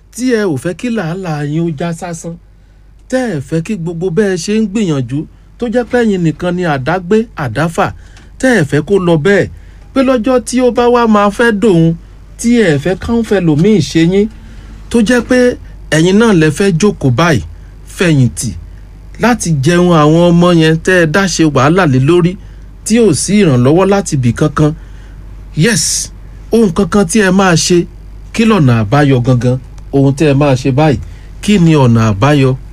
tí ẹ ò fẹ́ kí làálàá yín ó já sásán tẹ́ ẹ fẹ́ kí gbogbo bẹ́ẹ̀ ṣe ń gbìyànjú tó jẹ́ pé ẹ̀yin nìkan ni àdágbé àdáfà tẹ́ ẹ fẹ́ kó lọ bẹ́ẹ̀ pé lọ́jọ́ tí ó bá wá máa fẹ́ dòun tí ẹ fẹ́ káwọn fẹ́ lòmíì ṣe yín tó jẹ́ pé ẹ̀yin náà lẹ fẹ́ jókòó báyìí fẹ̀yìntì láti jẹun àwọn ọmọ yẹn tẹ́ ẹ dá ṣe wàhálà lé lórí tí ò sí ìrànlọ́wọ́ láti bì kankan yes ohun kankan tí ẹ máa ṣe kí lọ́nà àbáyọ gangan ohun tí ẹ máa ṣe báyìí kí ni ọ̀nà àbáyọ